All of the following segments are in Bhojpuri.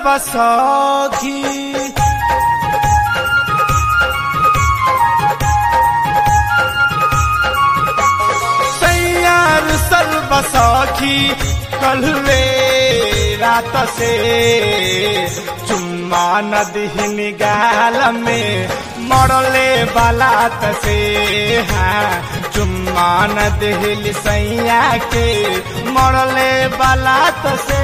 सर्वसखी सैयार सर्वसखी कलवे रात से चुम्मा नदी गाल में मरले बालात से हाँ चुम्मा नदी सैया के मरले बालात से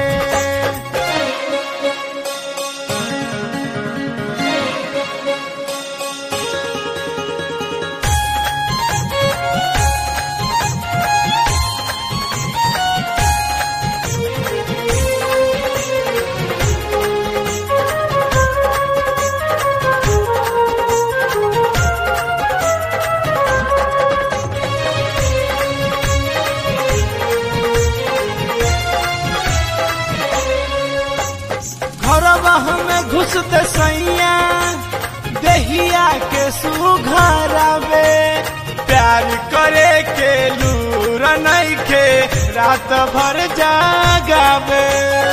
घरवा में घुसते सैया देहिया के सुघरावे प्यार करे के लूर नइखे रात भर जागावे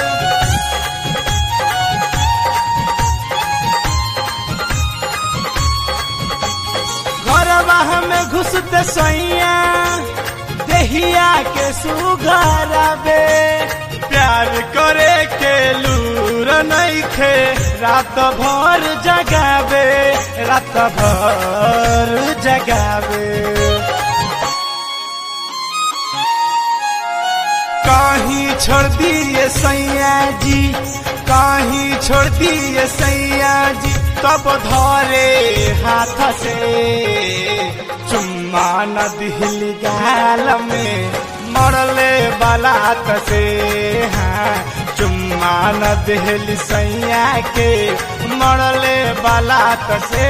घरवा में घुसते सैया देहिया के सुघरावे प्यार करे के लूर नइखे रात भर जगावे रात भर जगावे कहीं छोड़ दिए सैया जी कहीं छोड़ दिए सैया जी तब धरे हाथ से चुम्मा नदी गाल में मरले बालात से हाँ चुम्मा नदी सैया के मरले बालात से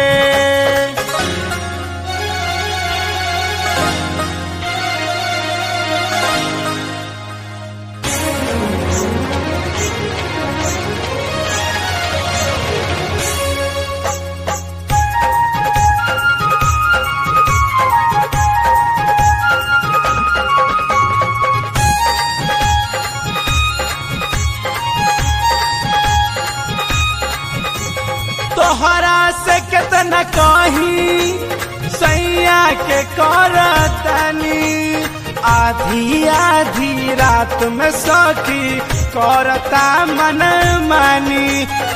तोहरा से कितना कही सैया के करतनी आधी आधी रात में सखी करता मन मानी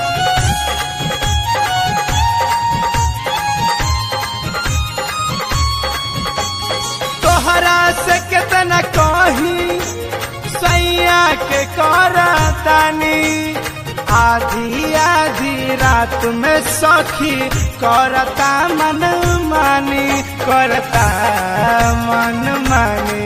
तोहरा से कितना कही सैया के करतनी आधी आधी रात में सखी करता मन मानी करता मन मानी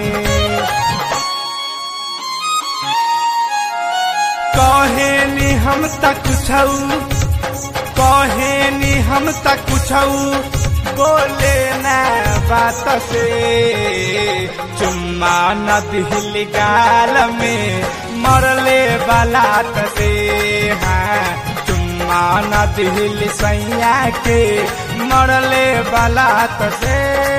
कहे नी हम तक छऊ कहे नी हम तक छऊ बोले ना बात से चुम्मा न दिल गाल में मरले बालात से हाँ चुम्मा न दिल सैया के मरले बालात से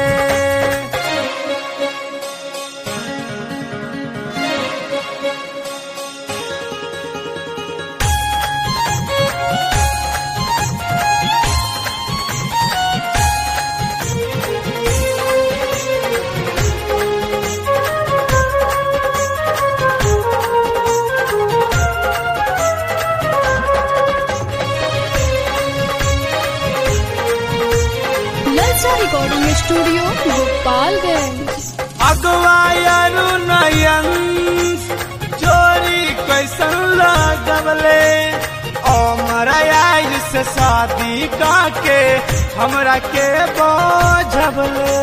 ललचा रिकॉर्डिंग स्टूडियो गोपालगंज अगवायरु नयन चोरी कैसन लगवले ओ आयु से शादी काके हमरा के बोझबले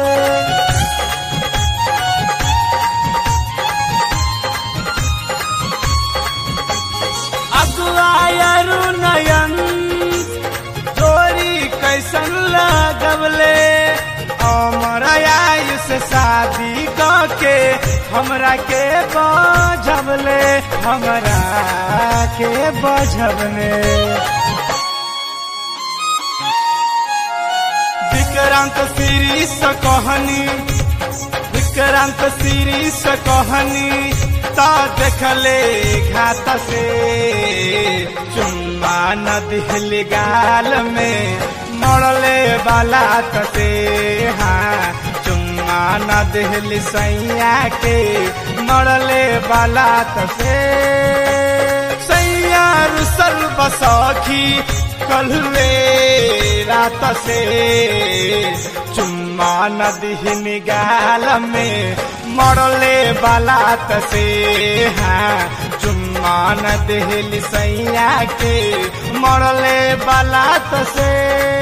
अगवायरु नयन चोरी कैसन लगवले अमर आयु से शादी के हमरा के बजबले हमरा के बजबले विक्रांत शीरीष कहनी विक्रांत शीरीष कहनी ता देखले घात से चुम्मा न दिल गाल में मरले वाला तसे हाँ चुम्मा न दिल सैया के मरले वाला तसे सैया रुसल बसखी कलवे रात से चुम्मा न दिल गाल में मरले वाला तसे हाँ चुम्मा न दिल सैया के मरले वाला तसे